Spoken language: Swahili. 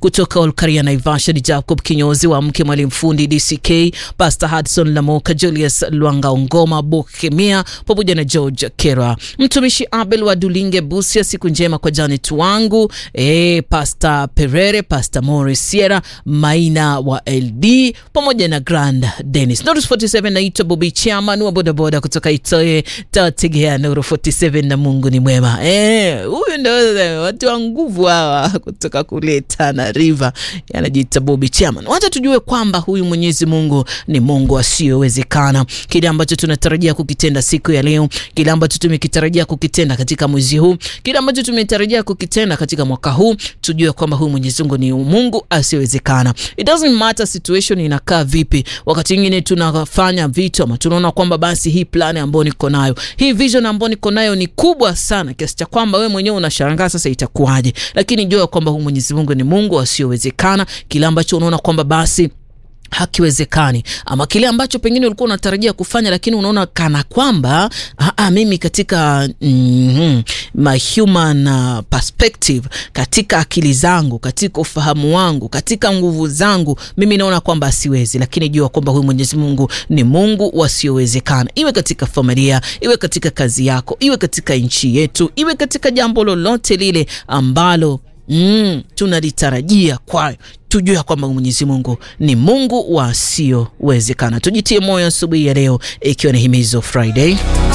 kutoka Olkaria Naivasha ni Jacob Kinyozi wa mke mwalimu fundi DCK, Pastor Hudson Lamoka, Julius Lwanga Ongoma, Bokemia pamoja na George Kera, mtumishi Abel wa Dulinge Busia. Siku njema kwa Janet wangu e, Pastor Perere, Pastor Morris Sierra Maina wa LD pamoja na Grand Dennis. Nuru 47 naitwa Bobi Chairman wa bodaboda kutoka Itoe tategea Nuru 47 na Mungu ni mwema. Eh, huyu ndio watu wa nguvu hawa kutoka kule Tana River. Anajiita Bobi Chairman. Wacha tujue kwamba huyu Mwenyezi Mungu ni Mungu asiyowezekana. Kile ambacho tunatarajia kukitenda siku ya leo, kile ambacho tumekitarajia kukitenda katika mwezi huu, kile ambacho tumetarajia kukitenda katika mwaka huu, tujue kwamba huyu Mwenyezi Mungu ni Mungu asiyowezekana. It doesn't matter situation inakaa vipi. Wakati mwingine tunafanya vitu ama tunaona kwamba basi hii plan ambayo niko nayo, hii vision ambayo niko nayo ni kubwa sana kiasi cha kwamba wewe mwenyewe unashangaa sasa itakuwaje, lakini jua kwamba huyu Mwenyezi Mungu ni Mungu asiyowezekana. Kile ambacho unaona kwamba basi hakiwezekani ama kile ambacho pengine ulikuwa unatarajia kufanya lakini unaona kana kwamba aa, mimi katika mm, my human uh, perspective, katika akili zangu, katika ufahamu wangu, katika nguvu zangu, mimi naona kwamba asiwezi, lakini jua kwamba huyu Mwenyezi Mungu ni Mungu wasiowezekana, iwe katika familia, iwe katika kazi yako, iwe katika nchi yetu, iwe katika jambo lolote lile ambalo Mm, tunalitarajia kwayo, tujue kwamba Mwenyezi Mungu ni Mungu wasiyowezekana. Tujitie moyo asubuhi ya leo, ikiwa ni himizo Friday.